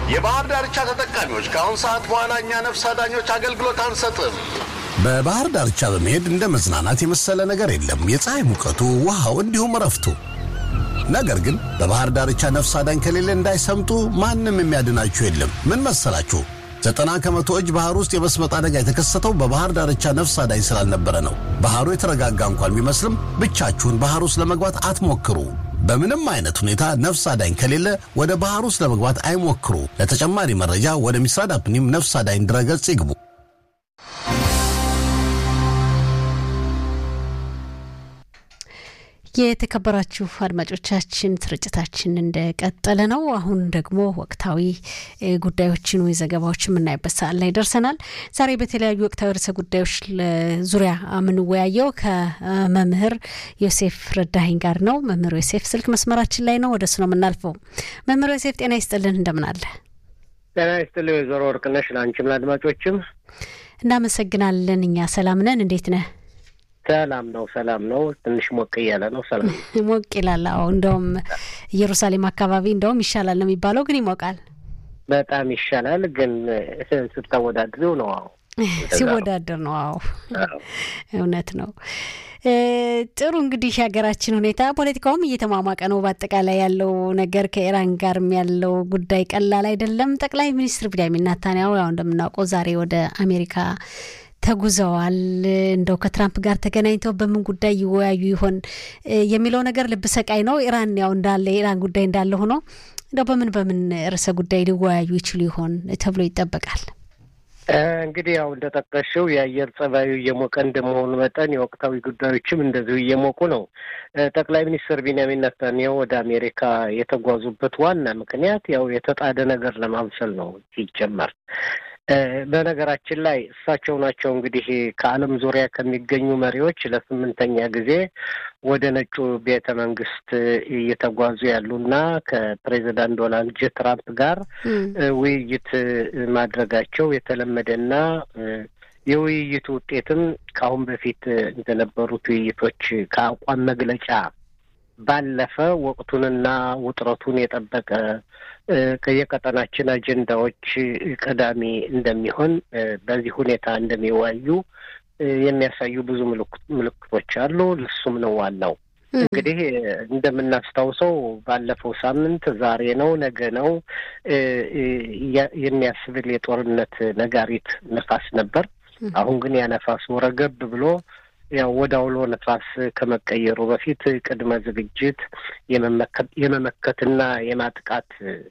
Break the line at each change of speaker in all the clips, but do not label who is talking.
የባህር ዳርቻ ተጠቃሚዎች ከአሁን ሰዓት በኋላ እኛ ነፍስ አዳኞች አገልግሎት አንሰጥም።
በባህር ዳርቻ በመሄድ እንደ መዝናናት የመሰለ ነገር የለም። የፀሐይ ሙቀቱ፣ ውሃው፣ እንዲሁም እረፍቱ። ነገር ግን በባህር ዳርቻ ነፍስ አዳኝ ከሌለ እንዳይሰምጡ ማንም የሚያድናችሁ የለም። ምን መሰላችሁ? ዘጠና ከመቶ እጅ ባህር ውስጥ የመስመጥ አደጋ የተከሰተው በባህር ዳርቻ ነፍስ አዳኝ ስላልነበረ ነው። ባህሩ የተረጋጋ እንኳን ቢመስልም ብቻችሁን ባህር ውስጥ ለመግባት አትሞክሩ። በምንም አይነት ሁኔታ ነፍስ አዳኝ ከሌለ ወደ ባህር ውስጥ ለመግባት አይሞክሩ። ለተጨማሪ መረጃ ወደ ሚስራድ አፕኒም ነፍስ አዳኝ ድረገጽ ይግቡ።
የተከበራችሁ አድማጮቻችን ስርጭታችን እንደቀጠለ ነው። አሁን ደግሞ ወቅታዊ ጉዳዮችን ወይ ዘገባዎች የምናይበት ሰዓት ላይ ደርሰናል። ዛሬ በተለያዩ ወቅታዊ ርዕሰ ጉዳዮች ዙሪያ የምንወያየው ከመምህር ዮሴፍ ረዳኸኝ ጋር ነው። መምህር ዮሴፍ ስልክ መስመራችን ላይ ነው። ወደ እሱ ነው የምናልፈው። መምህር ዮሴፍ ጤና ይስጥልን፣ እንደምን አለ?
ጤና ይስጥልኝ ወይዘሮ ወርቅነሽ፣ ለአንቺም ለአድማጮችም
እናመሰግናለን። እኛ ሰላም ነን። እንዴት ነህ?
ሰላም ነው፣ ሰላም ነው። ትንሽ ሞቅ እያለ ነው። ሰላም
ሞቅ ይላል። አዎ፣ እንደውም ኢየሩሳሌም አካባቢ እንደውም ይሻላል ነው የሚባለው፣ ግን ይሞቃል።
በጣም ይሻላል፣ ግን ስታወዳድሪው ነው። አዎ፣
ሲወዳደር ነው። አዎ፣ እውነት ነው። ጥሩ እንግዲህ የሀገራችን ሁኔታ ፖለቲካውም እየተሟሟቀ ነው። በአጠቃላይ ያለው ነገር ከኢራን ጋርም ያለው ጉዳይ ቀላል አይደለም። ጠቅላይ ሚኒስትር ቢንያሚን ኔታንያሁ ያው እንደምናውቀው ዛሬ ወደ አሜሪካ ተጉዘዋል። እንደው ከትራምፕ ጋር ተገናኝተው በምን ጉዳይ ይወያዩ ይሆን የሚለው ነገር ልብ ሰቃይ ነው። ኢራን ያው እንዳለ የኢራን ጉዳይ እንዳለ ሆኖ እንደው በምን በምን ርዕሰ ጉዳይ ሊወያዩ ይችሉ ይሆን ተብሎ ይጠበቃል።
እንግዲህ ያው እንደጠቀሽው የአየር ጸባዩ እየሞቀ እንደመሆኑ መጠን የወቅታዊ ጉዳዮችም እንደዚሁ እየሞቁ ነው። ጠቅላይ ሚኒስትር ቢንያሚን ኔታንያሁ ወደ አሜሪካ የተጓዙበት ዋና ምክንያት ያው የተጣደ ነገር ለማብሰል ነው ሲጀመር በነገራችን ላይ እሳቸው ናቸው እንግዲህ ከዓለም ዙሪያ ከሚገኙ መሪዎች ለስምንተኛ ጊዜ ወደ ነጩ ቤተ መንግስት እየተጓዙ ያሉና ከፕሬዚዳንት ዶናልድ ጄ ትራምፕ ጋር ውይይት ማድረጋቸው የተለመደና የውይይቱ ውጤትም ከአሁን በፊት እንደነበሩት ውይይቶች ከአቋም መግለጫ ባለፈ ወቅቱንና ውጥረቱን የጠበቀ የቀጠናችን አጀንዳዎች ቀዳሚ እንደሚሆን በዚህ ሁኔታ እንደሚወያዩ የሚያሳዩ ብዙ ምልክቶች አሉ። እሱም ነው ዋናው። እንግዲህ እንደምናስታውሰው ባለፈው ሳምንት ዛሬ ነው ነገ ነው የሚያስብል የጦርነት ነጋሪት ነፋስ ነበር። አሁን ግን ያ ነፋሱ ረገብ ብሎ ያው ወደ አውሎ ነፋስ ከመቀየሩ በፊት ቅድመ ዝግጅት የመመከትና የማጥቃት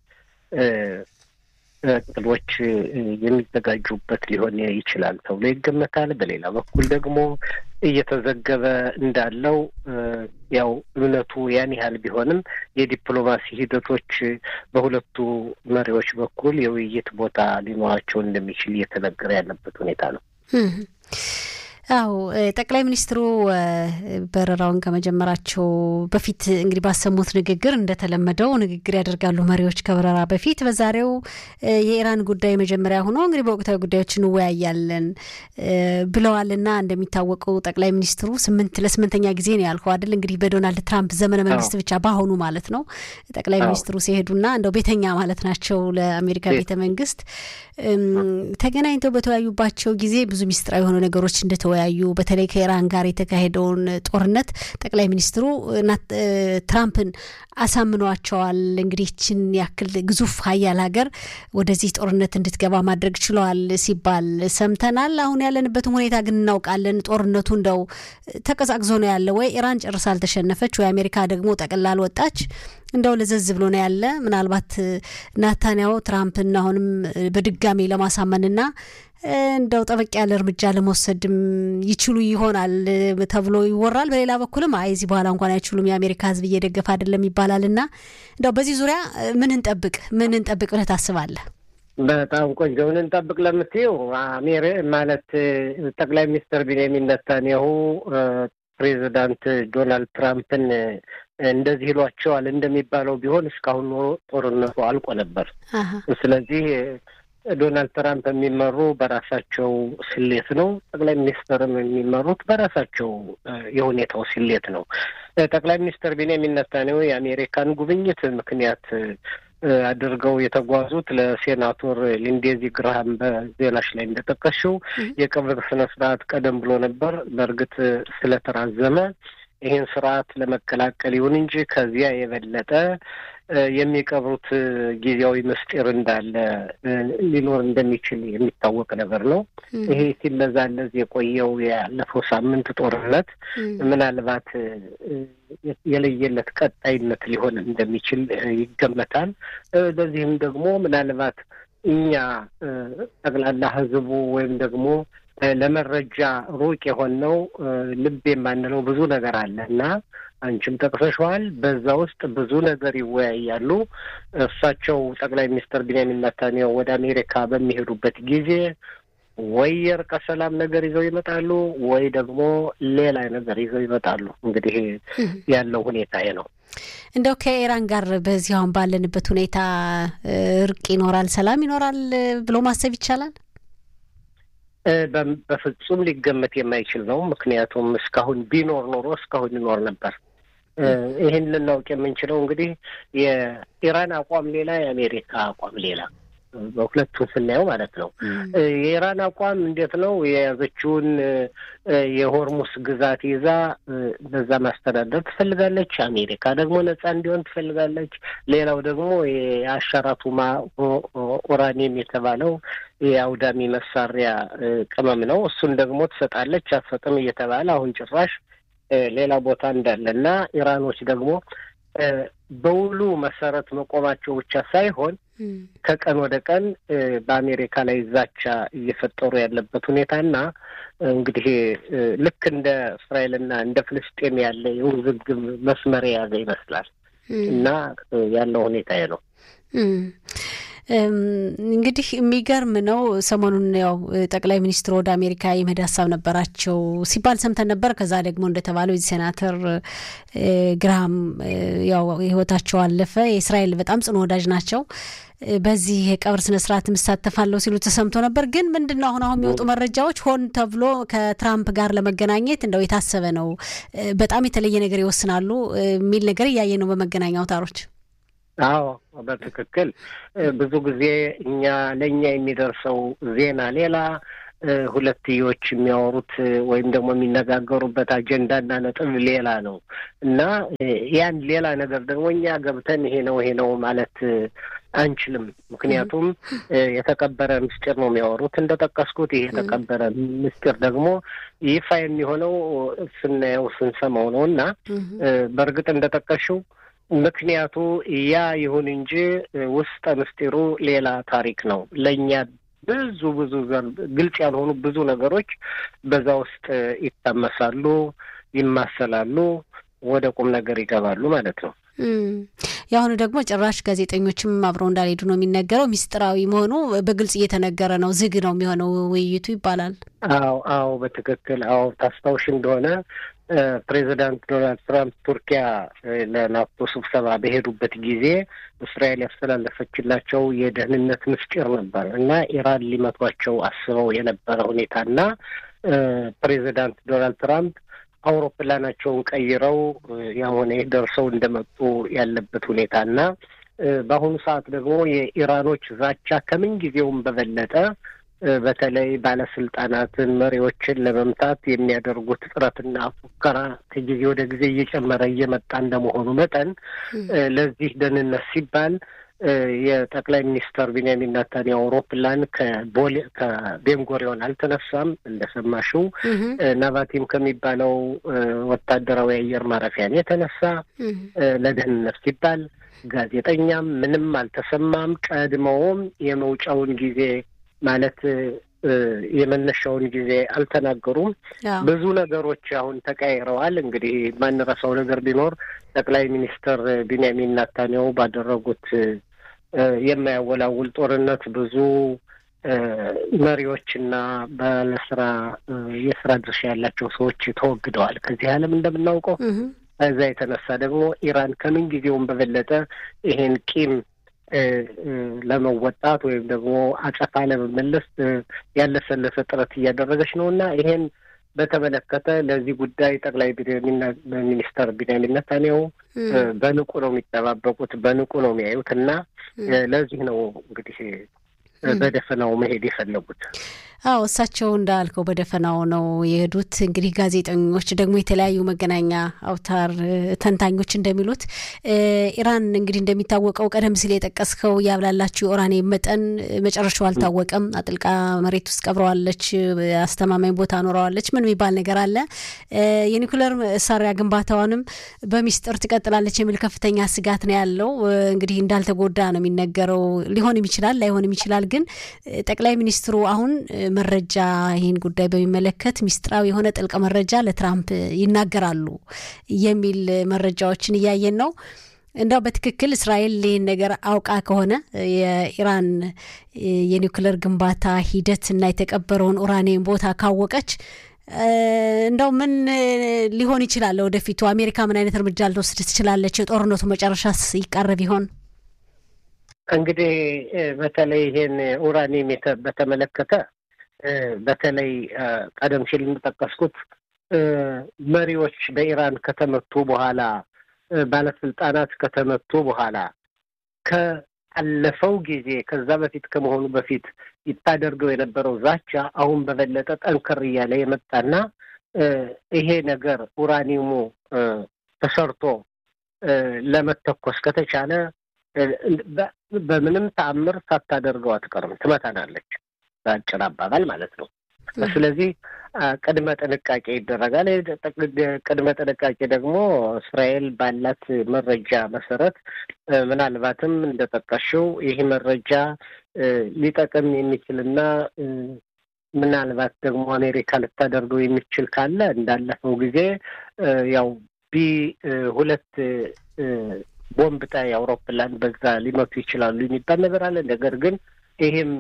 እቅዶች የሚዘጋጁበት ሊሆን ይችላል ተብሎ ይገመታል። በሌላ በኩል ደግሞ እየተዘገበ እንዳለው ያው እምነቱ ያን ያህል ቢሆንም የዲፕሎማሲ ሂደቶች በሁለቱ መሪዎች በኩል የውይይት ቦታ ሊኖራቸው እንደሚችል እየተነገረ ያለበት ሁኔታ ነው።
አዎ ጠቅላይ ሚኒስትሩ በረራውን ከመጀመራቸው በፊት እንግዲህ ባሰሙት ንግግር እንደተለመደው ንግግር ያደርጋሉ መሪዎች ከበረራ በፊት። በዛሬው የኢራን ጉዳይ መጀመሪያ ሆኖ እንግዲህ በወቅታዊ ጉዳዮች እንወያያለን ብለዋልና እንደሚታወቀው ጠቅላይ ሚኒስትሩ ስምንት ለስምንተኛ ጊዜ ነው ያልከው አይደል? እንግዲህ በዶናልድ ትራምፕ ዘመነ መንግስት ብቻ በአሁኑ ማለት ነው ጠቅላይ ሚኒስትሩ ሲሄዱና እንደው ቤተኛ ማለት ናቸው ለአሜሪካ ቤተ መንግስት ተገናኝተው በተወያዩባቸው ጊዜ ብዙ ሚስጥራዊ የሆኑ ነገሮች እንደተወያዩ በተለይ ከኢራን ጋር የተካሄደውን ጦርነት ጠቅላይ ሚኒስትሩ ትራምፕን አሳምኗቸዋል። እንግዲህ ይችን ያክል ግዙፍ ሀያል ሀገር ወደዚህ ጦርነት እንድትገባ ማድረግ ችለዋል ሲባል ሰምተናል። አሁን ያለንበትን ሁኔታ ግን እናውቃለን። ጦርነቱ እንደው ተቀዛቅዞ ነው ያለ። ወይ ኢራን ጨርሳ አልተሸነፈች፣ ወይ አሜሪካ ደግሞ ጠቅላ አልወጣች። እንደው ለዘዝ ብሎ ነው ያለ። ምናልባት ናታንያሁ ትራምፕን አሁንም በድጋሚ ለማሳመንና እንደው ጠበቅ ያለ እርምጃ ለመውሰድም ይችሉ ይሆናል ተብሎ ይወራል። በሌላ በኩልም አይ እዚህ በኋላ እንኳን አይችሉም የአሜሪካ ሕዝብ እየደገፈ አይደለም ይባላል እና እንደው በዚህ ዙሪያ ምን እንጠብቅ ምን እንጠብቅ ብለህ ታስባለህ?
በጣም ቆንጆ ምን እንጠብቅ ለምትይው አሜሪ ማለት ጠቅላይ ሚኒስትር ቢንያሚን ነታንያሁ ፕሬዚዳንት ዶናልድ ትራምፕን እንደዚህ ይሏቸዋል እንደሚባለው ቢሆን እስካሁን ኖሮ ጦርነቱ አልቆ ነበር። ስለዚህ ዶናልድ ትራምፕ የሚመሩ በራሳቸው ስሌት ነው። ጠቅላይ ሚኒስትርም የሚመሩት በራሳቸው የሁኔታው ስሌት ነው። ጠቅላይ ሚኒስትር ቤንያሚን ኔታንያሁ የአሜሪካን ጉብኝት ምክንያት አድርገው የተጓዙት ለሴናቶር ሊንዴዚ ግርሃም በዜናሽ ላይ እንደጠቀሽው የቀብር ስነ ስርዓት ቀደም ብሎ ነበር። በእርግጥ ስለተራዘመ ይህን ስርዓት ለመቀላቀል ይሁን እንጂ ከዚያ የበለጠ የሚቀብሩት ጊዜያዊ ምስጢር እንዳለ ሊኖር እንደሚችል የሚታወቅ ነገር ነው። ይሄ ሲለዛለዝ የቆየው ያለፈው ሳምንት ጦርነት ምናልባት የለየለት ቀጣይነት ሊሆን እንደሚችል ይገመታል። በዚህም ደግሞ ምናልባት እኛ ጠቅላላ ሕዝቡ ወይም ደግሞ ለመረጃ ሩቅ የሆነው ልብ የማንለው ብዙ ነገር አለ እና አንቺም ጠቅሰሸዋል። በዛ ውስጥ ብዙ ነገር ይወያያሉ። እሳቸው ጠቅላይ ሚኒስትር ቢንያሚን ኔታንያሁ ወደ አሜሪካ በሚሄዱበት ጊዜ ወይ የእርቀ ሰላም ነገር ይዘው ይመጣሉ፣ ወይ ደግሞ ሌላ ነገር ይዘው ይመጣሉ። እንግዲህ ያለው ሁኔታ ነው።
እንደው ከኢራን ጋር በዚህ አሁን ባለንበት ሁኔታ እርቅ ይኖራል፣ ሰላም ይኖራል ብሎ ማሰብ ይቻላል?
በፍጹም ሊገመት የማይችል ነው። ምክንያቱም እስካሁን ቢኖር ኖሮ እስካሁን ይኖር ነበር። ይህን ልናውቅ የምንችለው እንግዲህ የኢራን አቋም ሌላ፣ የአሜሪካ አቋም ሌላ በሁለቱም ስናየው ማለት ነው። የኢራን አቋም እንዴት ነው? የያዘችውን የሆርሙስ ግዛት ይዛ በዛ ማስተዳደር ትፈልጋለች። አሜሪካ ደግሞ ነጻ እንዲሆን ትፈልጋለች። ሌላው ደግሞ የአሻራቱማ ኡራኒየም የተባለው የአውዳሚ መሳሪያ ቅመም ነው። እሱን ደግሞ ትሰጣለች አትሰጥም እየተባለ አሁን ጭራሽ ሌላ ቦታ እንዳለ እና ኢራኖች ደግሞ በውሉ መሰረት መቆማቸው ብቻ ሳይሆን ከቀን ወደ ቀን በአሜሪካ ላይ ዛቻ እየፈጠሩ ያለበት ሁኔታና እንግዲህ ልክ እንደ እስራኤልና እንደ ፍልስጤም ያለ የውዝግብ መስመር የያዘ ይመስላል እና ያለው ሁኔታ ነው።
እንግዲህ የሚገርም ነው። ሰሞኑን ያው ጠቅላይ ሚኒስትሩ ወደ አሜሪካ የመሄድ ሀሳብ ነበራቸው ሲባል ሰምተን ነበር። ከዛ ደግሞ እንደተባለው የዚህ ሴናተር ግራሃም ያው ህይወታቸው አለፈ። የእስራኤል በጣም ጽኑ ወዳጅ ናቸው። በዚህ የቀብር ስነ ስርዓት እሳተፋለሁ ሲሉ ተሰምቶ ነበር። ግን ምንድን ነው አሁን አሁን የሚወጡ መረጃዎች ሆን ተብሎ ከትራምፕ ጋር ለመገናኘት እንደው የታሰበ ነው፣ በጣም የተለየ ነገር ይወስናሉ የሚል ነገር እያየ ነው በመገናኛ አውታሮች።
አዎ በትክክል ብዙ ጊዜ እኛ ለእኛ የሚደርሰው ዜና ሌላ፣ ሁለትዮሽ የሚያወሩት ወይም ደግሞ የሚነጋገሩበት አጀንዳና ነጥብ ሌላ ነው እና ያን ሌላ ነገር ደግሞ እኛ ገብተን ይሄ ነው ይሄ ነው ማለት አንችልም። ምክንያቱም የተቀበረ ምስጢር ነው የሚያወሩት እንደጠቀስኩት። ይሄ የተቀበረ ምስጢር ደግሞ ይፋ የሚሆነው ስናየው ስንሰማው ነው እና በእርግጥ እንደጠቀሽው ምክንያቱ ያ ይሁን እንጂ ውስጠ ምስጢሩ ሌላ ታሪክ ነው። ለእኛ ብዙ ብዙ ግልጽ ያልሆኑ ብዙ ነገሮች በዛ ውስጥ ይታመሳሉ፣ ይማሰላሉ፣ ወደ ቁም ነገር ይገባሉ ማለት ነው።
የአሁኑ ደግሞ ጭራሽ ጋዜጠኞችም አብረው እንዳልሄዱ ነው የሚነገረው። ሚስጥራዊ መሆኑ በግልጽ እየተነገረ ነው። ዝግ ነው የሚሆነው ውይይቱ ይባላል።
አዎ አዎ፣ በትክክል አዎ። ታስታውሽ እንደሆነ ፕሬዚዳንት ዶናልድ ትራምፕ ቱርኪያ ለናቶ ስብሰባ በሄዱበት ጊዜ እስራኤል ያስተላለፈችላቸው የደህንነት ምስጢር ነበር እና ኢራን ሊመቷቸው አስበው የነበረ ሁኔታና ፕሬዚዳንት ዶናልድ ትራምፕ አውሮፕላናቸውን ቀይረው ያሆነ ደርሰው እንደመጡ ያለበት ሁኔታና በአሁኑ ሰዓት ደግሞ የኢራኖች ዛቻ ከምን ጊዜውም በበለጠ በተለይ ባለስልጣናትን፣ መሪዎችን ለመምታት የሚያደርጉት ጥረትና ፉከራ ከጊዜ ወደ ጊዜ እየጨመረ እየመጣ እንደመሆኑ መጠን ለዚህ ደህንነት ሲባል የጠቅላይ ሚኒስተር ቢንያሚን ኔታንያሁ አውሮፕላን ከቦሌ ከቤንጎሪዮን አልተነሳም። እንደሰማሽው ናቫቲም ከሚባለው ወታደራዊ አየር ማረፊያን የተነሳ ለደህንነት ሲባል ጋዜጠኛም ምንም አልተሰማም። ቀድመውም የመውጫውን ጊዜ ማለት የመነሻውን ጊዜ አልተናገሩም። ብዙ ነገሮች አሁን ተቀያይረዋል። እንግዲህ ማንረሳው ነገር ቢኖር ጠቅላይ ሚኒስትር ቢንያሚን ኔታንያሁ ባደረጉት የማያወላውል ጦርነት ብዙ መሪዎችና ባለስራ የስራ ድርሻ ያላቸው ሰዎች ተወግደዋል ከዚህ ዓለም እንደምናውቀው። ከዛ የተነሳ ደግሞ ኢራን ከምን ጊዜውም በበለጠ ይሄን ቂም ለመወጣት ወይም ደግሞ አጸፋ ለመመለስ ያለሰለሰ ጥረት እያደረገች ነው እና ይሄን በተመለከተ ለዚህ ጉዳይ ጠቅላይ ሚኒስተር ቢንያሚን ኔታንያሁ በንቁ ነው የሚጠባበቁት፣ በንቁ ነው የሚያዩት እና ለዚህ ነው እንግዲህ በደፈናው መሄድ የፈለጉት።
አዎ እሳቸው እንዳልከው በደፈናው ነው የሄዱት። እንግዲህ ጋዜጠኞች ደግሞ የተለያዩ መገናኛ አውታር ተንታኞች እንደሚሉት ኢራን እንግዲህ እንደሚታወቀው ቀደም ሲል የጠቀስከው ያብላላችው የኡራኒየም መጠን መጨረሻው አልታወቀም። አጥልቃ መሬት ውስጥ ቀብረዋለች፣ አስተማማኝ ቦታ ኖረዋለች። ምን የሚባል ነገር አለ። የኒኩለር መሳሪያ ግንባታዋንም በሚስጥር ትቀጥላለች የሚል ከፍተኛ ስጋት ነው ያለው። እንግዲህ እንዳልተጎዳ ነው የሚነገረው። ሊሆንም ይችላል ላይሆንም ይችላል። ግን ጠቅላይ ሚኒስትሩ አሁን መረጃ ይህን ጉዳይ በሚመለከት ሚስጥራዊ የሆነ ጥልቅ መረጃ ለትራምፕ ይናገራሉ የሚል መረጃዎችን እያየን ነው። እንዳው በትክክል እስራኤል ይህን ነገር አውቃ ከሆነ የኢራን የኒውክለር ግንባታ ሂደት እና የተቀበረውን ኡራኒየም ቦታ ካወቀች እንደው ምን ሊሆን ይችላል? ወደፊቱ አሜሪካ ምን አይነት እርምጃ ልትወስድ ትችላለች? የጦርነቱ መጨረሻስ ይቃረብ ይሆን?
እንግዲህ በተለይ ይሄን ኡራኒየም በተመለከተ በተለይ ቀደም ሲል እንደጠቀስኩት መሪዎች በኢራን ከተመቱ በኋላ ባለስልጣናት ከተመቱ በኋላ ከአለፈው ጊዜ ከዛ በፊት ከመሆኑ በፊት ይታደርገው የነበረው ዛቻ አሁን በበለጠ ጠንከር እያለ የመጣና ይሄ ነገር ኡራኒየሙ ተሰርቶ ለመተኮስ ከተቻለ በምንም ተአምር ሳታደርገው አትቀርም፣ ትመታናለች። በአጭር አባባል ማለት ነው። ስለዚህ ቅድመ ጥንቃቄ ይደረጋል። ቅድመ ጥንቃቄ ደግሞ እስራኤል ባላት መረጃ መሰረት ምናልባትም እንደጠቀሽው ይህ መረጃ ሊጠቅም የሚችልና ምናልባት ደግሞ አሜሪካ ልታደርገው የሚችል ካለ እንዳለፈው ጊዜ ያው ቢ ሁለት ቦምብ ጣይ አውሮፕላን በዛ ሊመቱ ይችላሉ የሚባል ነገር አለ። ነገር ግን ይህም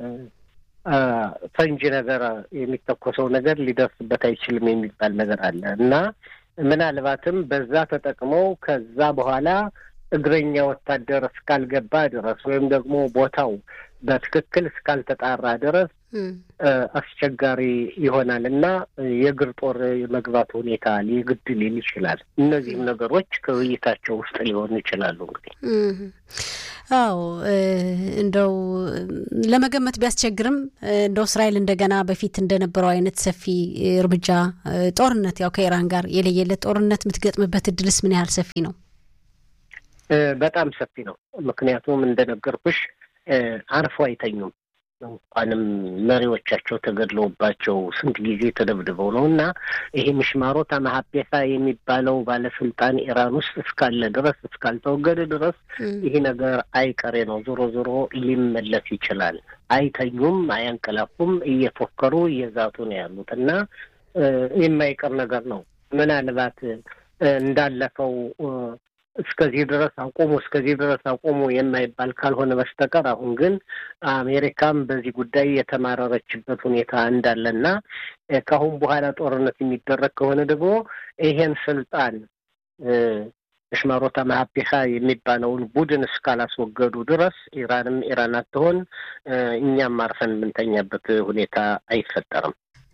ፈንጂ ነገር የሚተኮሰው ነገር ሊደርስበት አይችልም የሚባል ነገር አለ እና ምናልባትም በዛ ተጠቅመው ከዛ በኋላ እግረኛ ወታደር እስካልገባ ድረስ ወይም ደግሞ ቦታው በትክክል እስካልተጣራ ድረስ አስቸጋሪ ይሆናል እና የእግር ጦር የመግባት ሁኔታ ሊግድ ሊል ይችላል። እነዚህም ነገሮች ከውይይታቸው ውስጥ ሊሆኑ ይችላሉ። እንግዲህ
አዎ እንደው ለመገመት ቢያስቸግርም እንደው እስራኤል እንደገና በፊት እንደነበረው አይነት ሰፊ እርምጃ ጦርነት ያው ከኢራን ጋር የለየለት ጦርነት የምትገጥምበት እድልስ ምን ያህል ሰፊ ነው?
በጣም ሰፊ ነው። ምክንያቱም እንደነገርኩሽ አርፎ አይተኙም። እንኳንም መሪዎቻቸው ተገድለውባቸው ስንት ጊዜ ተደብድበው ነው እና ይሄ ምሽማሮት ማሀቤሳ የሚባለው ባለስልጣን ኢራን ውስጥ እስካለ ድረስ እስካልተወገደ ድረስ ይሄ ነገር አይቀሬ ነው። ዞሮ ዞሮ ሊመለስ ይችላል። አይተኙም፣ አያንቀላፉም፣ እየፎከሩ እየዛቱ ነው ያሉት እና የማይቀር ነገር ነው። ምናልባት እንዳለፈው እስከዚህ ድረስ አቆሙ እስከዚህ ድረስ አቆሙ የማይባል ካልሆነ በስተቀር አሁን ግን አሜሪካም በዚህ ጉዳይ የተማረረችበት ሁኔታ እንዳለና ከአሁን በኋላ ጦርነት የሚደረግ ከሆነ ደግሞ ይሄን ስልጣን ሽማሮታ ማሀቤሳ የሚባለውን ቡድን እስካላስወገዱ ድረስ ኢራንም ኢራን አትሆን፣ እኛም አርፈን የምንተኛበት ሁኔታ አይፈጠርም።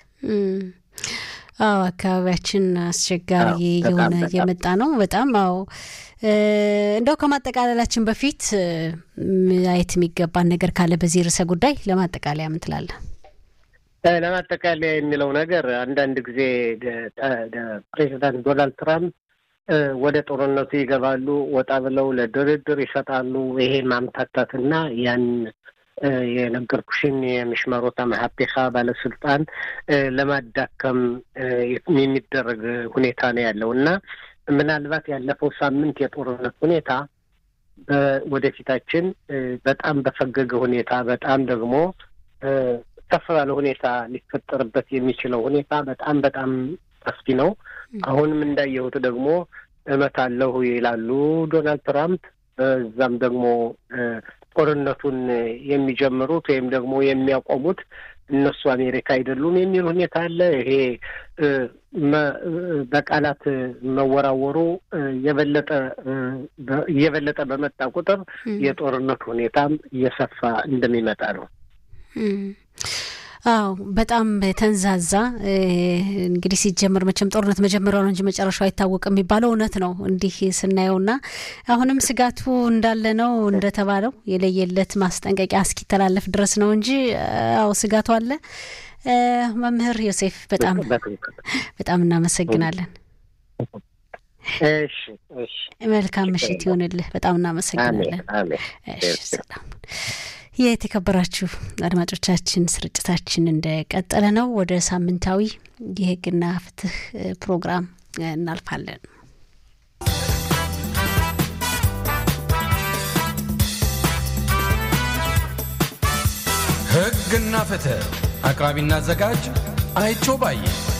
አዎ አካባቢያችን አስቸጋሪ የሆነ እየመጣ ነው። በጣም አዎ። እንደው ከማጠቃለላችን በፊት ማየት የሚገባን ነገር ካለ በዚህ ርዕሰ ጉዳይ ለማጠቃለያ ምን ትላለህ?
ለማጠቃለያ የሚለው ነገር አንዳንድ ጊዜ ፕሬዚዳንት ዶናልድ ትራምፕ ወደ ጦርነቱ ይገባሉ፣ ወጣ ብለው ለድርድር ይሰጣሉ። ይሄ ማምታታትና ያን የነገርኩሽን የምሽመሮታ መሀፔካ ባለስልጣን ለማዳከም የሚደረግ ሁኔታ ነው ያለው እና ምናልባት ያለፈው ሳምንት የጦርነት ሁኔታ ወደፊታችን በጣም በፈገገ ሁኔታ በጣም ደግሞ ከፍ ባለ ሁኔታ ሊፈጠርበት የሚችለው ሁኔታ በጣም በጣም ሰፊ ነው። አሁንም እንዳየሁት ደግሞ እመታለሁ ይላሉ ዶናልድ ትራምፕ። በዛም ደግሞ ጦርነቱን የሚጀምሩት ወይም ደግሞ የሚያቆሙት እነሱ አሜሪካ አይደሉም የሚል ሁኔታ አለ። ይሄ በቃላት መወራወሩ የበለጠ እየበለጠ በመጣ ቁጥር የጦርነት ሁኔታም እየሰፋ እንደሚመጣ ነው።
አዎ በጣም ተንዛዛ። እንግዲህ ሲጀመር መቼም ጦርነት መጀመሪያው ነው እንጂ መጨረሻው አይታወቅም የሚባለው እውነት ነው እንዲህ ስናየውና አሁንም ስጋቱ እንዳለ ነው እንደተባለው የለየለት ማስጠንቀቂያ እስኪተላለፍ ድረስ ነው እንጂ አዎ ስጋቱ አለ። መምህር ዮሴፍ በጣም በጣም እናመሰግናለን።
እሺ እሺ፣
መልካም ምሽት ይሆንልህ። በጣም እናመሰግናለን። እሺ ሰላም። የተከበራችሁ አድማጮቻችን ስርጭታችን እንደቀጠለ ነው። ወደ ሳምንታዊ የሕግና ፍትህ ፕሮግራም እናልፋለን።
ሕግና ፍትህ አቅራቢና አዘጋጅ አይቸው ባዬ።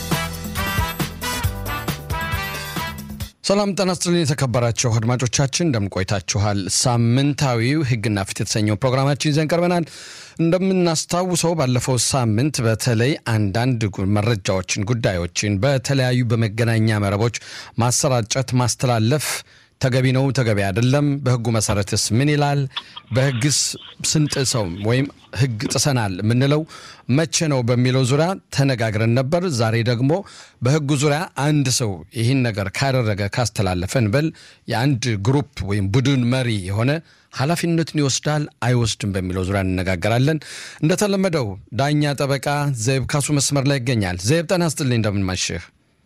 ሰላም ጤና ይስጥልኝ የተከበራችሁ አድማጮቻችን እንደምን ቆይታችኋል? ሳምንታዊው ሕግና ፍትህ የተሰኘው ፕሮግራማችን ይዘን ቀርበናል። እንደምናስታውሰው ባለፈው ሳምንት በተለይ አንዳንድ መረጃዎችን፣ ጉዳዮችን በተለያዩ በመገናኛ መረቦች ማሰራጨት፣ ማስተላለፍ ተገቢ ነው፣ ተገቢ አይደለም፣ በህጉ መሰረትስ ምን ይላል፣ በህግስ ስንጥሰው ወይም ህግ ጥሰናል የምንለው መቼ ነው በሚለው ዙሪያ ተነጋግረን ነበር። ዛሬ ደግሞ በህጉ ዙሪያ አንድ ሰው ይህን ነገር ካደረገ ካስተላለፈ እንበል የአንድ ግሩፕ ወይም ቡድን መሪ የሆነ ኃላፊነቱን ይወስዳል አይወስድም በሚለው ዙሪያ እንነጋገራለን። እንደተለመደው ዳኛ ጠበቃ ዘይብ ካሱ መስመር ላይ ይገኛል። ዘይብ ጤና ይስጥልኝ፣ እንደምንማሽህ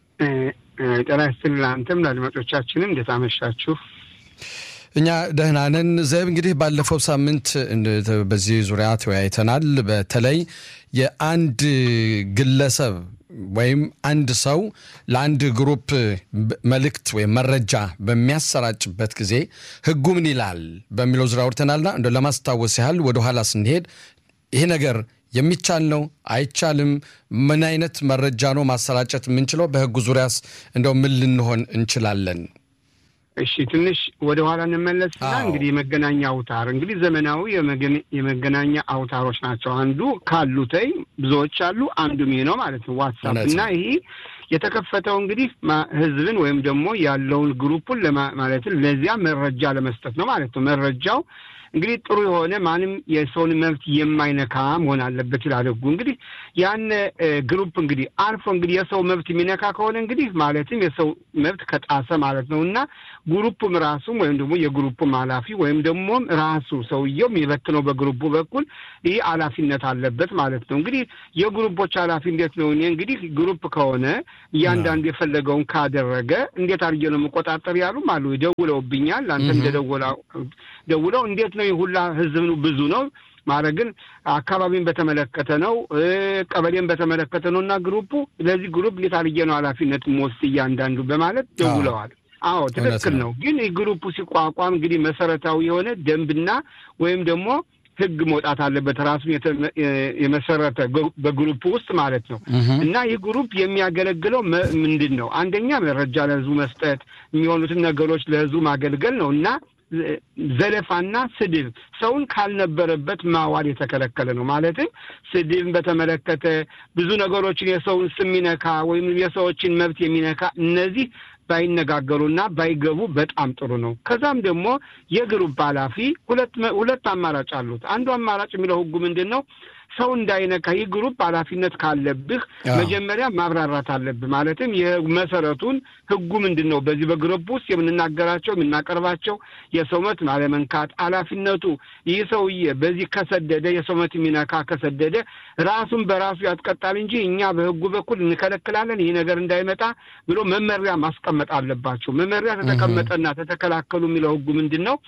ጤና ይስጥልኝ። አንተም ለአድማጮቻችንም እንዴት አመሻችሁ?
እኛ ደህና ነን። ዘብ እንግዲህ ባለፈው ሳምንት በዚህ ዙሪያ ተወያይተናል። በተለይ የአንድ ግለሰብ ወይም አንድ ሰው ለአንድ ግሩፕ መልእክት ወይም መረጃ በሚያሰራጭበት ጊዜ ህጉ ምን ይላል በሚለው ዙሪያ አውርተናልና እንደ ለማስታወስ ያህል ወደኋላ ስንሄድ ይሄ ነገር የሚቻል ነው አይቻልም? ምን አይነት መረጃ ነው ማሰራጨት የምንችለው? በህጉ ዙሪያስ እንደው ምን ልንሆን እንችላለን?
እሺ ትንሽ ወደ ኋላ እንመለስና እንግዲህ የመገናኛ አውታር እንግዲህ ዘመናዊ የመገናኛ አውታሮች ናቸው። አንዱ ካሉተይ ብዙዎች አሉ፣ አንዱም ይሄ ነው ማለት ነው ዋትሳፕ እና ይሄ የተከፈተው እንግዲህ ህዝብን ወይም ደግሞ ያለውን ግሩፑን ማለትም ለዚያ መረጃ ለመስጠት ነው ማለት ነው። መረጃው እንግዲህ ጥሩ የሆነ ማንም የሰውን መብት የማይነካ መሆን አለበት ይላል ህጉ። እንግዲህ ያን ግሩፕ እንግዲህ አልፎ እንግዲህ የሰው መብት የሚነካ ከሆነ እንግዲህ ማለትም የሰው መብት ከጣሰ ማለት ነው እና ግሩፕም ራሱም ወይም ደግሞ የግሩፕም ኃላፊ ወይም ደግሞ ራሱ ሰውየው የሚበትነው በግሩፑ በኩል ይህ ኃላፊነት አለበት ማለት ነው። እንግዲህ የግሩፖች ኃላፊ እንዴት ነው? እኔ እንግዲህ ግሩፕ ከሆነ እያንዳንዱ የፈለገውን ካደረገ እንዴት አድርጌ ነው መቆጣጠር ያሉም አሉ። ደውለውብኛል። አንተ እንደደወላ ደውለው እንዴት ነው ሁላ ህዝብ ብዙ ነው ማለት ግን አካባቢን በተመለከተ ነው፣ ቀበሌን በተመለከተ ነው እና ግሩፑ ለዚህ ግሩፕ እንዴት አድርጌ ነው ኃላፊነት መወስድ እያንዳንዱ በማለት ደውለዋል። አዎ ትክክል ነው። ግን ግሩፑ ሲቋቋም እንግዲህ መሰረታዊ የሆነ ደንብና ወይም ደግሞ ህግ መውጣት አለበት ራሱን የመሰረተ በግሩፕ ውስጥ ማለት ነው። እና ይህ ግሩፕ የሚያገለግለው ምንድን ነው? አንደኛ መረጃ ለህዝቡ መስጠት፣ የሚሆኑትን ነገሮች ለህዝቡ ማገልገል ነው እና ዘለፋና ስድብ ሰውን ካልነበረበት ማዋል የተከለከለ ነው። ማለትም ስድብን በተመለከተ ብዙ ነገሮችን የሰውን ስም የሚነካ ወይም የሰዎችን መብት የሚነካ እነዚህ ባይነጋገሩና ባይገቡ በጣም ጥሩ ነው። ከዛም ደግሞ የግሩፕ ኃላፊ ሁለት ሁለት አማራጭ አሉት። አንዱ አማራጭ የሚለው ህጉ ምንድን ነው? ሰው እንዳይነካ ይህ ግሩፕ ኃላፊነት ካለብህ መጀመሪያ ማብራራት አለብህ። ማለትም የመሰረቱን ህጉ ምንድን ነው? በዚህ በግሩፕ ውስጥ የምንናገራቸው የምናቀርባቸው የሰው መብት አለመንካት ኃላፊነቱ ይህ ሰውዬ በዚህ ከሰደደ የሰው መብት የሚነካ ከሰደደ ራሱን በራሱ ያስቀጣል እንጂ እኛ በህጉ በኩል እንከለክላለን ይህ ነገር እንዳይመጣ ብሎ መመሪያ ማስቀመጥ አለባቸው። መመሪያ ተተቀመጠና ተተከላከሉ የሚለው ህጉ ምንድን ነው?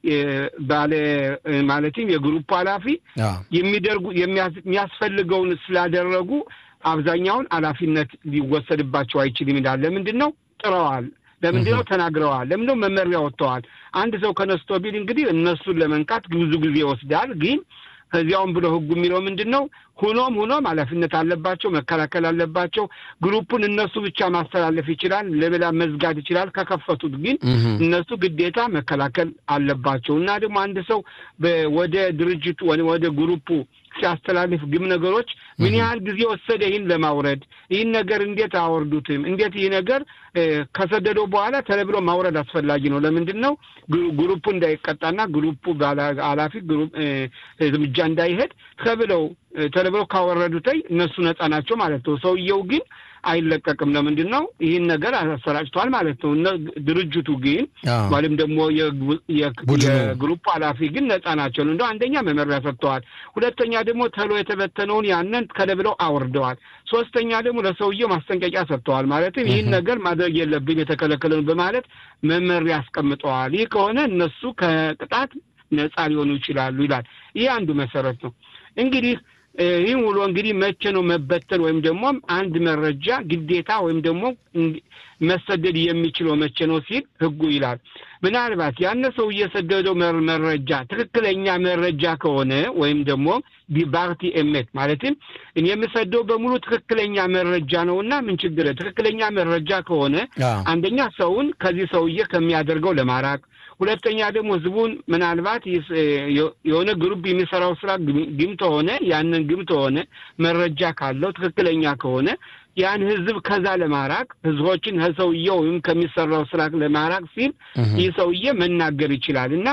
ባለ ማለትም የግሩፕ ኃላፊ የሚደርጉ የሚያስፈልገውን ስላደረጉ አብዛኛውን ኃላፊነት ሊወሰድባቸው አይችልም ይላል። ለምንድን ነው ጥረዋል? ለምንድን ነው ተናግረዋል? ለምንድን ነው መመሪያ ወጥተዋል? አንድ ሰው ከነስቶ ቢል እንግዲህ እነሱን ለመንካት ብዙ ጊዜ ይወስዳል ግን ከዚያውም ብሎ ህጉ የሚለው ምንድን ነው? ሁኖም ሁኖም ኃላፊነት አለባቸው፣ መከላከል አለባቸው። ግሩፑን እነሱ ብቻ ማስተላለፍ ይችላል፣ ለሌላ መዝጋት ይችላል። ከከፈቱት ግን እነሱ ግዴታ መከላከል አለባቸው እና ደግሞ አንድ ሰው ወደ ድርጅቱ ወደ ግሩፑ ሲያስተላልፍ ግም ነገሮች ምን ያህል ጊዜ ወሰደ ይህን ለማውረድ? ይህን ነገር እንዴት አወርዱትም? እንዴት ይህ ነገር ከሰደደው በኋላ ተለብሎ ማውረድ አስፈላጊ ነው። ለምንድን ነው ግሩፑ እንዳይቀጣና ግሩፑ ኃላፊ እርምጃ እንዳይሄድ ተብለው ተለብለው ካወረዱተይ እነሱ ነጻ ናቸው ማለት ነው። ሰውየው ግን አይለቀቅም። ለምንድን ነው ይህን ነገር አሰራጭቷል ማለት ነው። ድርጅቱ ግን ወይም ደግሞ የግሩፕ ኃላፊ ግን ነጻ ናቸው። እንደው አንደኛ መመሪያ ሰጥተዋል፣ ሁለተኛ ደግሞ ተሎ የተበተነውን ያንን ከለብለው አውርደዋል፣ ሶስተኛ ደግሞ ለሰውየው ማስጠንቀቂያ ሰጥተዋል። ማለትም ይህን ነገር ማድረግ የለብን የተከለከለን በማለት መመሪያ አስቀምጠዋል። ይህ ከሆነ እነሱ ከቅጣት ነጻ ሊሆኑ ይችላሉ ይላል። ይህ አንዱ መሰረት ነው እንግዲህ ይህም ውሎ እንግዲህ መቼ ነው መበተን ወይም ደግሞ አንድ መረጃ ግዴታ ወይም ደግሞ መሰደድ የሚችለው መቼ ነው ሲል ሕጉ ይላል። ምናልባት ያነ ሰው እየሰደደው መረጃ ትክክለኛ መረጃ ከሆነ ወይም ደግሞ ዲባርቲ ኤሜት ማለትም እኔ የምሰደው በሙሉ ትክክለኛ መረጃ ነው እና ምን ችግር ትክክለኛ መረጃ ከሆነ አንደኛ ሰውን ከዚህ ሰውዬ ከሚያደርገው ለማራቅ ሁለተኛ ደግሞ ህዝቡን ምናልባት የሆነ ግሩፕ የሚሰራው ስራ ግም ተሆነ ያንን ግም ተሆነ መረጃ ካለው ትክክለኛ ከሆነ ያን ህዝብ ከዛ ለማራቅ ህዝቦችን ከሰውየው ወይም ከሚሰራው ስራ ለማራቅ ሲል ይህ ሰውዬ መናገር ይችላል እና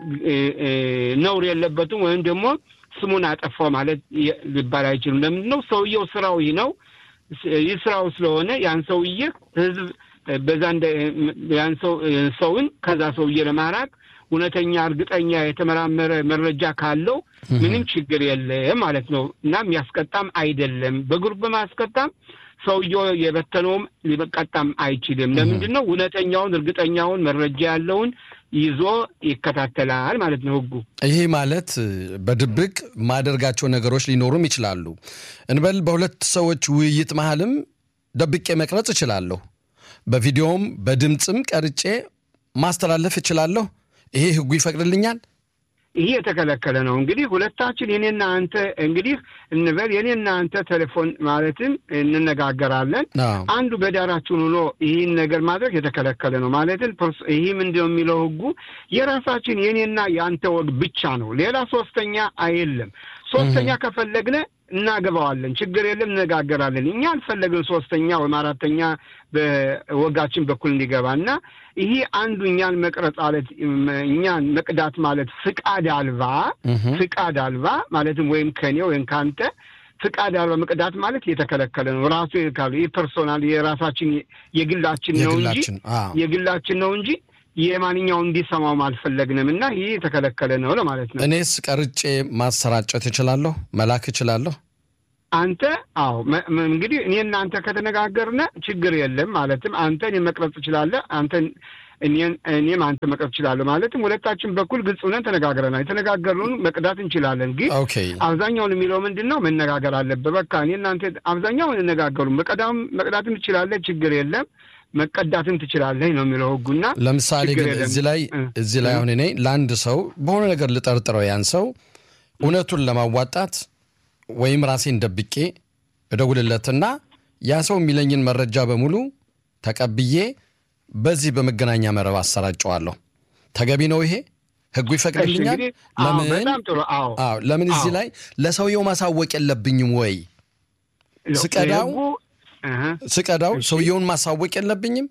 ነውር የለበትም ወይም ደግሞ ስሙን አጠፋው ማለት ሊባል አይችልም። ለምንድን ነው ሰውየው ስራው ይህ ነው። ይህ ስራው ስለሆነ ያን ሰውዬ ህዝብ በዛ ያን ሰውን ከዛ ሰውዬ ለማራቅ እውነተኛ እርግጠኛ የተመራመረ መረጃ ካለው ምንም ችግር የለም ማለት ነው እና የሚያስቀጣም አይደለም። በግሩፕ በማስቀጣም ሰውየው የበተነውም ሊቀጣም አይችልም። ለምንድን ነው እውነተኛውን እርግጠኛውን መረጃ ያለውን ይዞ ይከታተላል ማለት ነው ህጉ።
ይሄ ማለት በድብቅ ማደርጋቸው ነገሮች ሊኖሩም ይችላሉ እንበል በሁለት ሰዎች ውይይት መሀልም ደብቄ መቅረጽ እችላለሁ። በቪዲዮም በድምፅም ቀርጬ ማስተላለፍ እችላለሁ። ይሄ ህጉ ይፈቅድልኛል።
ይሄ የተከለከለ ነው። እንግዲህ ሁለታችን የኔና አንተ እንግዲህ እንበል የኔና አንተ ቴሌፎን ማለትም እንነጋገራለን። አንዱ በዳራችን ሆኖ ይህን ነገር ማድረግ የተከለከለ ነው። ማለትም ይህ ምንድነው የሚለው ህጉ የራሳችን የኔና የአንተ ወግ ብቻ ነው። ሌላ ሶስተኛ አይደለም። ሶስተኛ ከፈለግነ እናገባዋለን፣ ችግር የለም፣ እነጋገራለን። እኛ አልፈለግን ሶስተኛ ወይም አራተኛ በወጋችን በኩል እንዲገባ እና ይሄ አንዱ እኛን መቅረጽ ማለት እኛን መቅዳት ማለት ፍቃድ አልባ ፍቃድ አልባ ማለትም ወይም ከኔ ወይም ከአንተ ፍቃድ አልባ መቅዳት ማለት የተከለከለ ነው። ራሱ ካሉ ይህ ፐርሶናል የራሳችን የግላችን ነው እንጂ የግላችን ነው እንጂ የማንኛውን እንዲሰማውም አልፈለግንም እና ይህ የተከለከለ ነው ለማለት ነው።
እኔስ ቀርጬ ማሰራጨት እችላለሁ፣ መላክ እችላለሁ።
አንተ አዎ፣ እንግዲህ እኔ እናንተ ከተነጋገርነ ችግር የለም። ማለትም አንተ እኔ መቅረጽ ትችላለህ፣ አንተ እኔም አንተ መቅረጽ እችላለሁ። ማለትም ሁለታችን በኩል ግልጽ ሆነን ተነጋግረናል። የተነጋገርነውን መቅዳት እንችላለን። ግን አብዛኛውን የሚለው ምንድን ነው መነጋገር አለበት። በቃ እኔ እናንተ አብዛኛውን እንነጋገሩ መቀዳም መቅዳትም ትችላለህ፣ ችግር የለም መቀዳትም ትችላለህ ነው የሚለው ህጉና።
ለምሳሌ ግን እዚህ ላይ እዚህ ላይ አሁን እኔ ለአንድ ሰው በሆነ ነገር ልጠርጥረው ያን ሰው እውነቱን ለማዋጣት ወይም ራሴን ደብቄ እደውልለትና ያ ሰው የሚለኝን መረጃ በሙሉ ተቀብዬ በዚህ በመገናኛ መረብ አሰራጨዋለሁ። ተገቢ ነው ይሄ? ህጉ ይፈቅድልኛል? ለምን ለምን እዚህ ላይ ለሰውየው ማሳወቅ የለብኝም ወይ? ስቀዳው ስቀዳው ሰውየውን ማሳወቅ የለብኝም?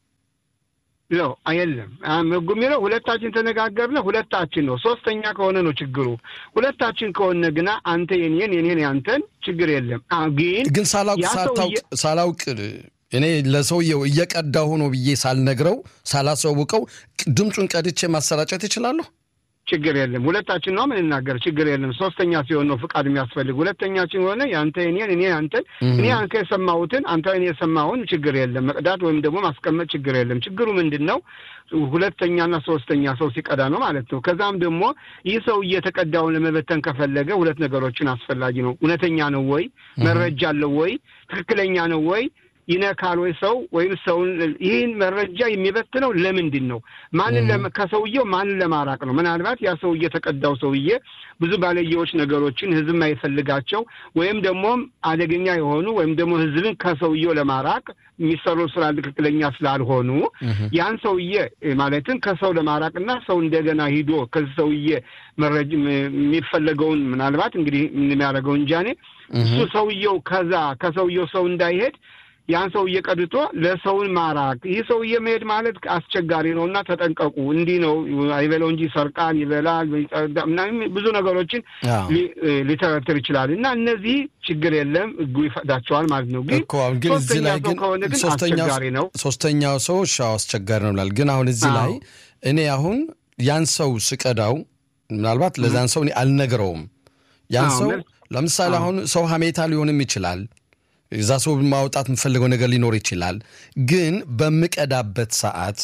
ነው የለም። ህጉ የሚለው ሁለታችን ተነጋገርነ ሁለታችን ነው። ሶስተኛ ከሆነ ነው ችግሩ። ሁለታችን ከሆነ ግና አንተ የኔን የኔን ያንተን ችግር የለም። ግን
ግን ሳላውቅ ሳታውቅ ሳላውቅ እኔ ለሰውየው እየቀዳሁ ነው ብዬ ሳልነግረው ሳላሳውቀው ድምፁን ቀድቼ ማሰራጨት ይችላለሁ?
ችግር የለም። ሁለታችን ነው የምንናገር፣ ችግር የለም። ሶስተኛ ሲሆን ነው ፍቃድ የሚያስፈልግ። ሁለተኛችን ሆነ የአንተ እኔን እኔ አንተን እኔ አንተ የሰማሁትን አንተ እኔ የሰማሁን ችግር የለም። መቅዳት ወይም ደግሞ ማስቀመጥ ችግር የለም። ችግሩ ምንድን ነው? ሁለተኛና ሶስተኛ ሰው ሲቀዳ ነው ማለት ነው። ከዛም ደግሞ ይህ ሰው እየተቀዳውን ለመበተን ከፈለገ ሁለት ነገሮችን አስፈላጊ ነው። እውነተኛ ነው ወይ? መረጃ አለው ወይ? ትክክለኛ ነው ወይ? ይነካል ወይ ሰው ወይም ሰውን ይህን መረጃ የሚበትነው ለምንድን ነው? ማንን ከሰውየው ማንን ለማራቅ ነው? ምናልባት ያ ሰውዬ የተቀዳው ሰውዬ ብዙ ባለየዎች ነገሮችን ህዝብ የማይፈልጋቸው ወይም ደግሞ አደገኛ የሆኑ ወይም ደግሞ ህዝብን ከሰውየው ለማራቅ የሚሰሩ ስራ ትክክለኛ ስላልሆኑ ያን ሰውዬ ማለትም ከሰው ለማራቅና ሰው እንደገና ሂዶ ከዚህ ሰውዬ መረጅ የሚፈለገውን ምናልባት እንግዲህ የሚያደርገው እንጃኔ እሱ ሰውየው ከዛ ከሰውየው ሰው እንዳይሄድ ያን ሰውዬ ቀድቶ ለሰውን ማራቅ ይህ ሰውዬ መሄድ ማለት አስቸጋሪ ነው እና ተጠንቀቁ። እንዲህ ነው አይበለው እንጂ ሰርቃን ይበላል ምናምን ብዙ ነገሮችን ሊተረትር ይችላል እና እነዚህ ችግር የለም ህጉ ይፈቅዳቸዋል ማለት ነው። ግን
ግን እዚህ ላይ ግን
ከሆነ ግን አስቸጋሪ ነው።
ሶስተኛው ሰው ሻው አስቸጋሪ ነው ብላል። ግን አሁን እዚህ ላይ እኔ አሁን ያን ሰው ስቀዳው ምናልባት ለዛን ሰው እኔ አልነግረውም። ያን ሰው ለምሳሌ አሁን ሰው ሀሜታ ሊሆንም ይችላል እዛ ሰው ማውጣት የምፈልገው ነገር ሊኖር ይችላል። ግን በምቀዳበት ሰዓት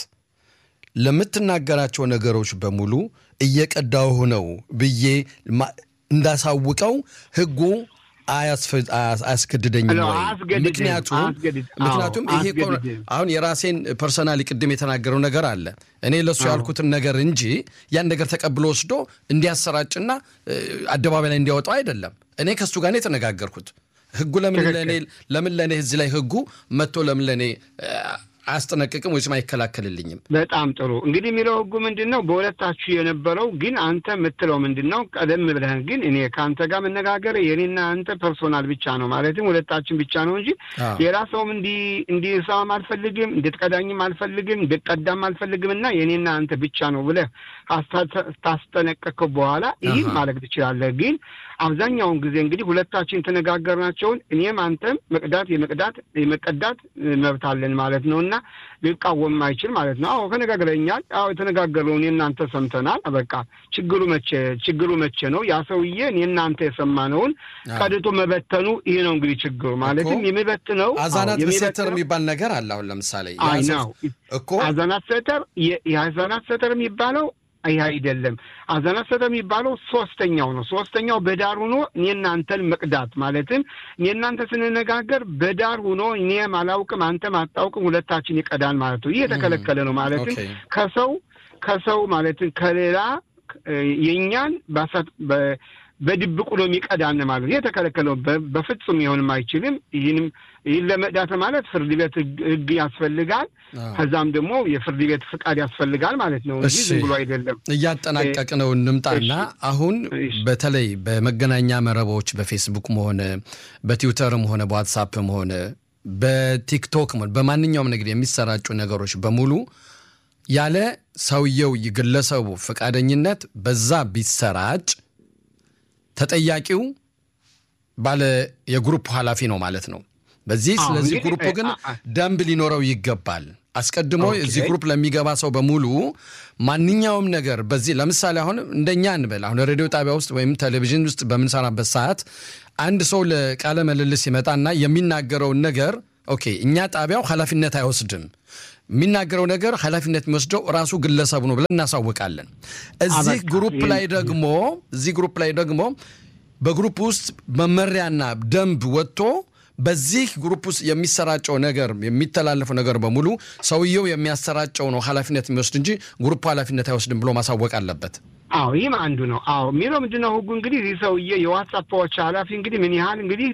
ለምትናገራቸው ነገሮች በሙሉ እየቀዳሁ ነው ብዬ እንዳሳውቀው ህጉ አያስገድደኝም ወይ? ምክንያቱም ምክንያቱም ይሄ አሁን የራሴን ፐርሰናሊ ቅድም የተናገረው ነገር አለ። እኔ ለእሱ ያልኩትን ነገር እንጂ ያን ነገር ተቀብሎ ወስዶ እንዲያሰራጭና አደባባይ ላይ እንዲያወጣው አይደለም። እኔ ከእሱ ጋር ነው የተነጋገርኩት። ህጉ ለምን ለእኔ ለምን ለእኔ እዚህ ላይ ህጉ መጥቶ ለምን ለእኔ አያስጠነቅቅም ወይስ አይከላከልልኝም?
በጣም ጥሩ እንግዲህ የሚለው ህጉ ምንድን ነው? በሁለታችሁ የነበረው ግን አንተ የምትለው ምንድን ነው? ቀደም ብለህ ግን እኔ ከአንተ ጋር መነጋገር የኔና አንተ ፐርሶናል ብቻ ነው ማለትም ሁለታችን ብቻ ነው እንጂ ሌላ ሰውም እንዲሰማም አልፈልግም፣ እንድትቀዳኝም አልፈልግም፣ እንድትቀዳም አልፈልግም እና የኔና አንተ ብቻ ነው ብለህ ታስጠነቀቅከው በኋላ ይህም ማለት ትችላለህ። ግን አብዛኛውን ጊዜ እንግዲህ ሁለታችን የተነጋገርናቸውን እኔም አንተም መቅዳት የመቅዳት የመቀዳት መብት አለን ማለት ነው እና ሊቃወም አይችል ማለት ነው። አዎ ተነጋግረኛል። አዎ የተነጋገረው እኔ እናንተ ሰምተናል። በቃ ችግሩ መቼ ችግሩ መቼ ነው? ያ ሰውዬ እኔ እናንተ የሰማነውን ቀድቶ መበተኑ ይሄ ነው እንግዲህ ችግሩ ማለትም የሚበትነው
አዛናት ሴተር የሚባል ነገር አለ። አሁን ለምሳሌ
ነው እኮ አዛናት ሴተር የአዛናት ሴተር የሚባለው ይህ አይደለም። አዛናት ሰተ የሚባለው ሶስተኛው ነው። ሶስተኛው በዳር ሆኖ እኔ እናንተን መቅዳት ማለትም እኔ እናንተ ስንነጋገር በዳር ሆኖ እኔም አላውቅም አንተም አታውቅም ሁለታችን ይቀዳል ማለት ነው። ይህ የተከለከለ ነው። ማለትም ከሰው ከሰው ማለትም ከሌላ የእኛን በድብቁ ነው የሚቀዳን ማለት ነው። የተከለከለ ነው። በፍጹም ሊሆንም አይችልም። ይህንም ይህን ለመቅዳት ማለት ፍርድ ቤት ህግ ያስፈልጋል። ከዛም ደግሞ የፍርድ ቤት ፍቃድ ያስፈልጋል ማለት ነው እንጂ ዝም ብሎ አይደለም።
እያጠናቀቅ ነው እንምጣና አሁን በተለይ በመገናኛ መረቦች በፌስቡክም ሆነ በትዊተርም ሆነ በዋትሳፕም ሆነ በቲክቶክም ሆነ በማንኛውም ነገር የሚሰራጩ ነገሮች በሙሉ ያለ ሰውየው ግለሰቡ ፈቃደኝነት በዛ ቢሰራጭ ተጠያቂው ባለ የግሩፕ ኃላፊ ነው ማለት ነው። በዚህ ስለዚህ ግሩፕ ግን ደንብ ሊኖረው ይገባል። አስቀድሞ እዚህ ግሩፕ ለሚገባ ሰው በሙሉ ማንኛውም ነገር በዚህ ለምሳሌ አሁን እንደኛ እንበል አሁን ሬዲዮ ጣቢያ ውስጥ ወይም ቴሌቪዥን ውስጥ በምንሰራበት ሰዓት አንድ ሰው ለቃለ ምልልስ ይመጣና የሚናገረውን ነገር ኦኬ፣ እኛ ጣቢያው ኃላፊነት አይወስድም የሚናገረው ነገር ኃላፊነት የሚወስደው ራሱ ግለሰቡ ነው ብለን እናሳውቃለን። እዚህ ግሩፕ ላይ ደግሞ እዚህ ግሩፕ ላይ ደግሞ በግሩፕ ውስጥ መመሪያና ደንብ ወጥቶ በዚህ ግሩፕ ውስጥ የሚሰራጨው ነገር የሚተላለፈው ነገር በሙሉ ሰውየው የሚያሰራጨው ነው ኃላፊነት የሚወስድ እንጂ ግሩፕ ኃላፊነት አይወስድም ብሎ ማሳወቅ አለበት።
አዎ ይህም አንዱ ነው። አዎ የሚለው ምንድን ነው ህጉ እንግዲህ ይህ ሰውዬ የዋትሳፖች ኃላፊ እንግዲህ ምን ያህል እንግዲህ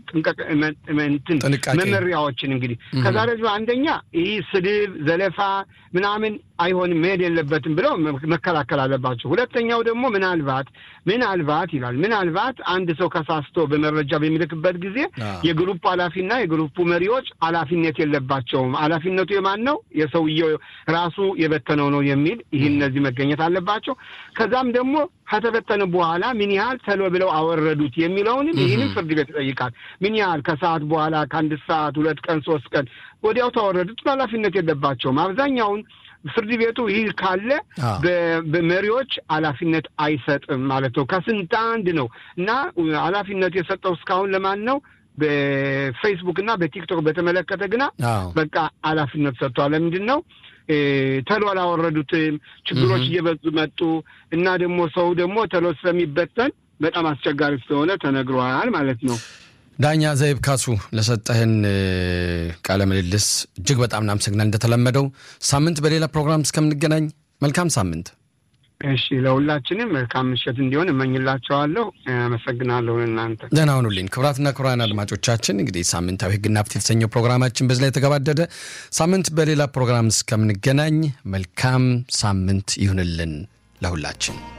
ጥንቃቄ መመሪያዎችን እንግዲህ ከዛ ደግሞ አንደኛ ይህ ስድብ፣ ዘለፋ ምናምን አይሆንም መሄድ የለበትም ብለው መከላከል አለባቸው። ሁለተኛው ደግሞ ምናልባት ምናልባት ይላል ምናልባት አንድ ሰው ከሳስቶ በመረጃ በሚልክበት ጊዜ የግሩፕ ኃላፊና የግሩፑ መሪዎች ኃላፊነት የለባቸውም። ኃላፊነቱ የማን ነው? የሰውየው ራሱ የበተነው ነው የሚል ይህ እነዚህ መገኘት አለባቸው። ከዛም ደግሞ ከተበተነ በኋላ ምን ያህል ተሎ ብለው አወረዱት የሚለውንም ይህንም ፍርድ ቤት ይጠይቃል። ምን ያህል ከሰዓት በኋላ ከአንድ ሰዓት ሁለት ቀን ሶስት ቀን ወዲያው ተወረዱት ኃላፊነት የለባቸውም። አብዛኛውን ፍርድ ቤቱ ይህ ካለ በመሪዎች ኃላፊነት አይሰጥም ማለት ነው። ከስንት አንድ ነው እና ኃላፊነት የሰጠው እስካሁን ለማን ነው? በፌስቡክ እና በቲክቶክ በተመለከተ ግና በቃ ኃላፊነት ሰጥቷል። ለምንድን ነው ተሎ አላወረዱትም? ችግሮች እየበዙ መጡ እና ደግሞ ሰው ደግሞ ተሎ ስለሚበተን በጣም አስቸጋሪ ስለሆነ ተነግሯል ማለት ነው።
ዳኛ ዘይብ ካሱ ለሰጠህን ቃለ ምልልስ እጅግ በጣም እናመሰግናል። እንደተለመደው ሳምንት በሌላ ፕሮግራም እስከምንገናኝ መልካም ሳምንት።
እሺ፣ ለሁላችንም መልካም ምሽት እንዲሆን እመኝላቸዋለሁ። አመሰግናለሁ። እናንተ
ደህና ሁኑልኝ። ክቡራትና ክቡራን አድማጮቻችን እንግዲህ ሳምንታዊ ሕግና ፍትህ የተሰኘው ፕሮግራማችን በዚህ ላይ የተገባደደ። ሳምንት በሌላ ፕሮግራም እስከምንገናኝ መልካም ሳምንት ይሁንልን ለሁላችን።